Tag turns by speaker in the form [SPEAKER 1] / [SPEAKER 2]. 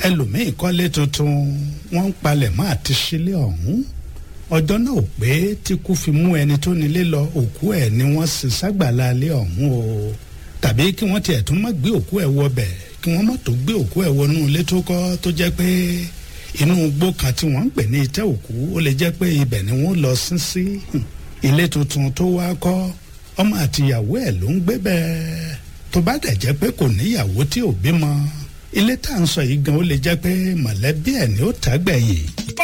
[SPEAKER 1] ẹlòmíín kọ́lé tuntun wọ́n ń palẹ̀ mọ́ àti sílé ọ̀hún ọjọ́ náà ò pé tí kú fi mú ẹni tó nílé lọ òkú ẹ̀ ni wọ́n sì ságbàlá ilé ọ̀hún o tàbí kí wọ́n tiẹ̀ tún má gbé òkú ẹ̀ wọbẹ̀ kí wọ́n má tó gbé òkú ẹ̀ wọnú ilé tó kọ́ tó jẹ́ pé inú igbó kan tí wọ́n ń pè ní itẹ́ òkú ó lè jẹ́ pé ibẹ̀ ni wọ́n lọ sín sí ilé tuntun tó wá kọ́ ọmọ àtìyàwó ẹ̀ ló ń gbé bẹ́ẹ̀ tó bá dẹ̀ jẹ́ pé kò níyàwó tí ò bímọ ilé tá à ń sọ yìí gan ó lè jẹ́ pé mọ̀lẹ́bí ẹ̀ ni ó tàgbẹ̀yìn